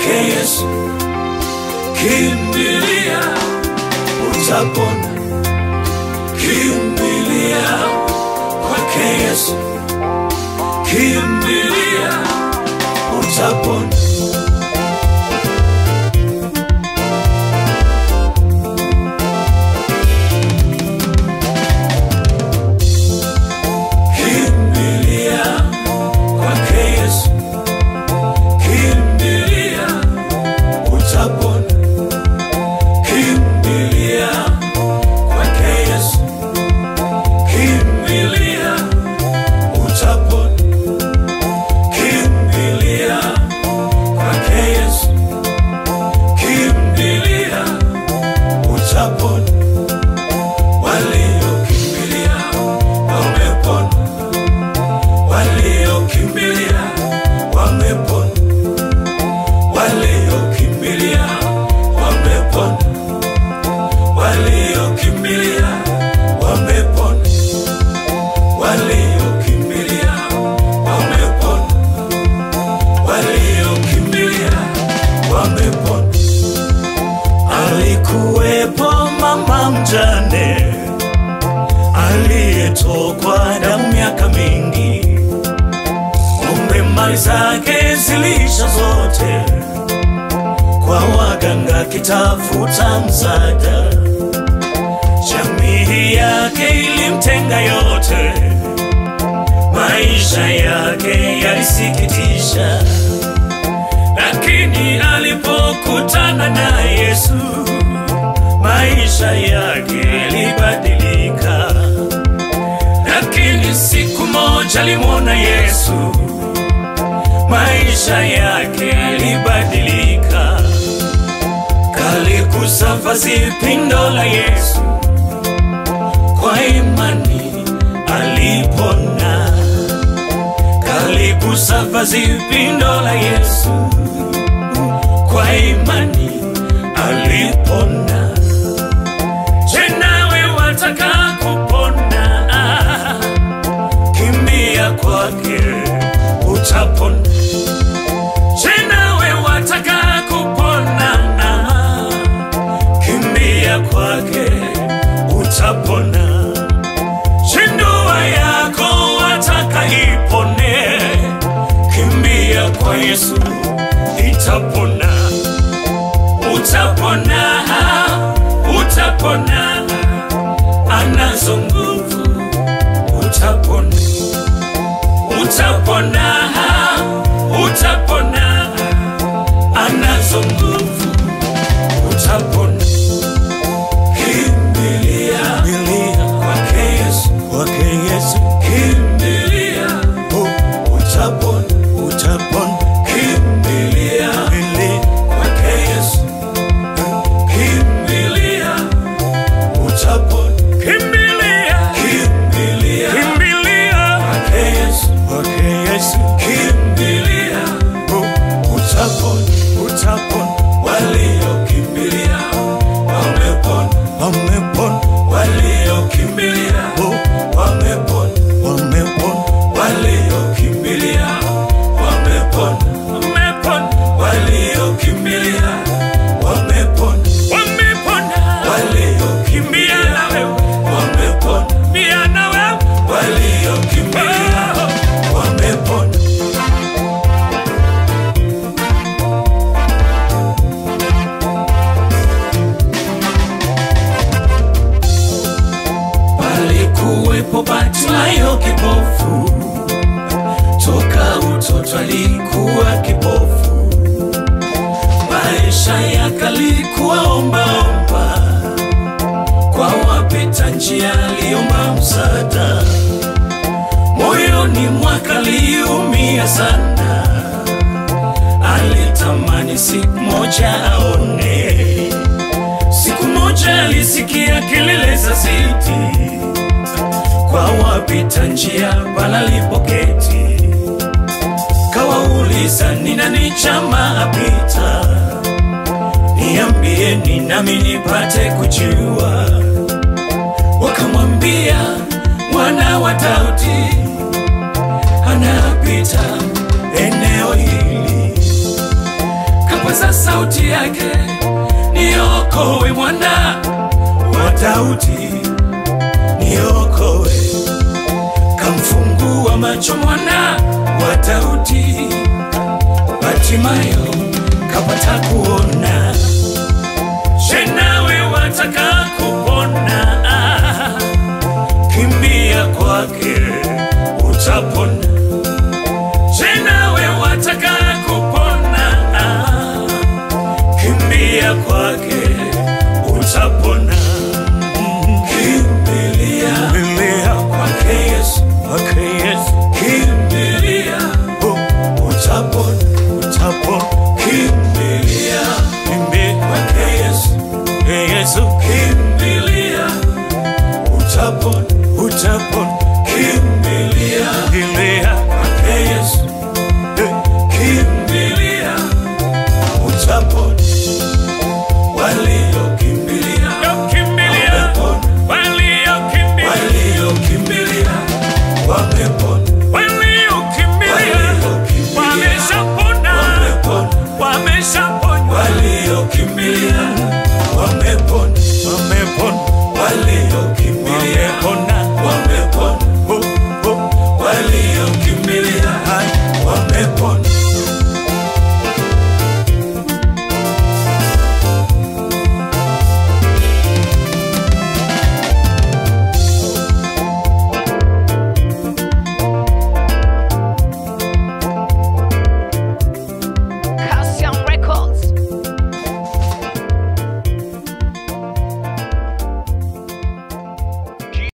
kwake Yesu kimbilia, utapona. Kimbilia kwake Yesu, kimbilia, utapona. Kimbilia kwake Yesu, kimbilia, utapona. Kimbilia kwake Yesu, kimbilia, utapona. Kimbilia kwake Yesu, kimbilia, utapona. Waliokimbilia wamepona, waliokimbilia wamepona, waliokimbilia wamepona, waliokimbilia wamepona, waliokimbilia wamepona, waliokimbilia wamepona. Alikuwepo mama mjane aliyetokwa damu miaka mingi, kumbe mali zake zilisha zote kwa waganga kitafuta msaada. Jamii yake ilimtenga yote, maisha yake yalisikitisha, lakini alipokutana na Yesu maisha yake yalibadilika. Lakini siku moja alimwona Yesu, maisha yake yalibadilika. Kaligusa vazi pindo la Yesu, kwa imani alipona. Kaligusa vazi pindo la Yesu, kwa imani alipona. Je, nawe wataka kupona? Kimbia kwake utapona. Je, nawe wataka kupona? Kimbia kwake utapona. Je, ndoa yako wataka ipone? Kimbia kwa Yesu itapona utapona, utapona, anazo nguvu, utapona, utapona, utapona, anazo nguvu, utapona. Kimbilia kwake Yesu, kwake Yesu, kimbilia, utapona, utapona, kimbilia kwake Yesu kimbilia utapona. Kimbilia, kimbilia, kimbilia kwake Yesu, kwake Yesu, kimbilia utapona, utapona. Waliokimbilia wamepona, wamepona. Waliokimbilia wamepona, wamepona. Waliokimbilia wamepona, wamepona. Waliokimbilia wamepona, wamepona. Waliokimbia na wewe wamepona, pia na wewe waliokimbilia wamepona. Palikuwepo Bartimayo kipofu, toka utoto alikuwa kipofu, maisha yake alikuwa ombaomba, kwa wapita njia aliomba msaada, moyoni mwake aliumia sana, alitamani siku moja aone Siku moja alisikia kelele za ziti kwa wapita njia panalipoketi, kawauliza ni nani chama apita, niambieni nami nipate kujua. Wakamwambia mwana wa Daudi anapita eneo hili kapaza sauti yake, niokoe mwana wa Daudi, niokoe. Kamfungua macho mwana wa Daudi, Batimayo kapata kuona. Je, nawe wataka kupona? Kimbia kwake utapona. Je, nawe wataka kupona? Kimbia kwake utapona. Kimbilia kwake Yesu, kwake Yesu. Kimbilia utapona, utapona. Kimbilia kwake Yesu, Yesu. Kimbilia utapona, utapona. Kimbilia kwake Yesu, kimbilia utapona. Waliokimbilia wamepona, waliokimbilia wamepona, waliokimbilia wamepona, waliokimbilia